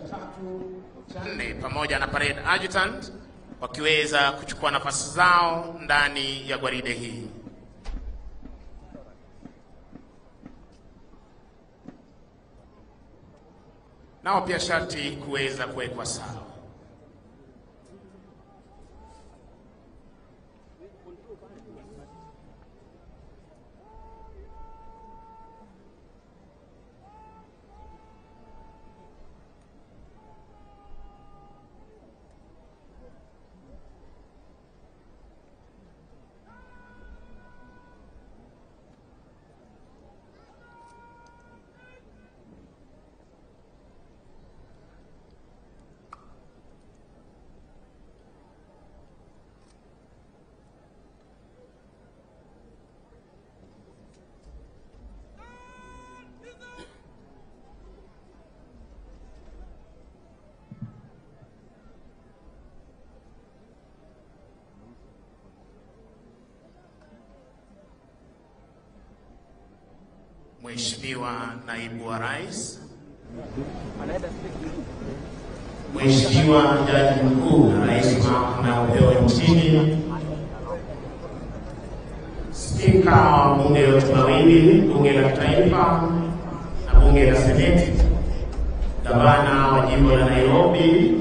nne pamoja na parade adjutant wakiweza kuchukua nafasi zao ndani ya gwaride hii. Nao pia sharti kuweza kuwekwa sawa. Mheshimiwa Naibu wa Rais, Mheshimiwa Jaji Mkuu na Rais wa Mahakama ya Upeo nchini, Spika wa bunge yote mawili, bunge la kitaifa na bunge la seneti, gavana wa jimbo la Nairobi,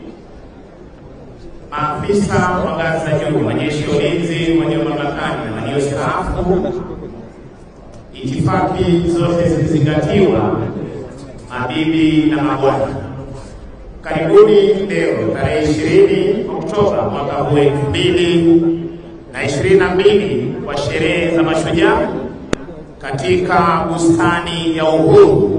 maafisa wa ngazi za juu, majeshi ya ulinzi walio mamlakani na waliostaafu, itifaki zote zilizingatiwa, mabibi na mabwana, karibuni leo tarehe ishirini Oktoba mwaka huu elfu mbili na ishirini na mbili kwa sherehe za mashujaa katika bustani ya Uhuru